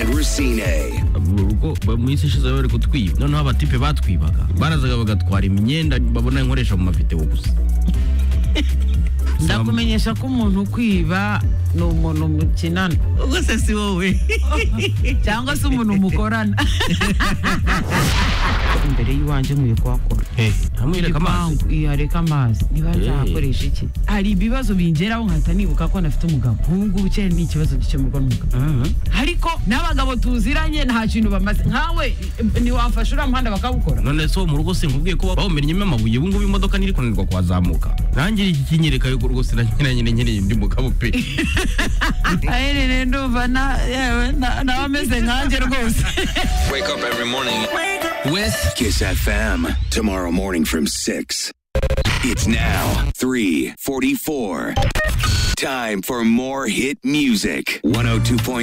Racine. ubwo mu isi ishize bari kutwiba noneho abatipe batwibaga barazaga bagatwara imyenda babona inkoresha mu mavideo gusa ndakumenyesha ko umuntu ukwiba ni umuntu mukinana ubwo se si wowe cyangwa se umuntu mukorana imbere y'iwanjye nkwiye kuhakora ntamwereka amazi Igipangu, iya reka amazi niba nzahakoresha iki hari ibibazo bingeraho nkahita nibuka ko nafite umugabo nk'ubu ngubu kera ni ikibazo gikemurwa n'umugabo ariko n'abagabo tuziranye nta kintu bamaze nkawe ntiwafasha uriya muhanda bakawukora none se wo mu rugo sinkubwiye ko bawumennyemo amabuye ubu ngubu imodoka ntiri kunanirwa kuhazamuka nanjye iki kinyereka yuko rwose na nyina nyine nkeneye undi mugabo pe aherereye ndumva na- yewe na- nawe ameze nkanjye rwose Wake up every morning. with Kiss FM. Tomorrow morning from 6. It's now 344. Time for more hit music. 102.9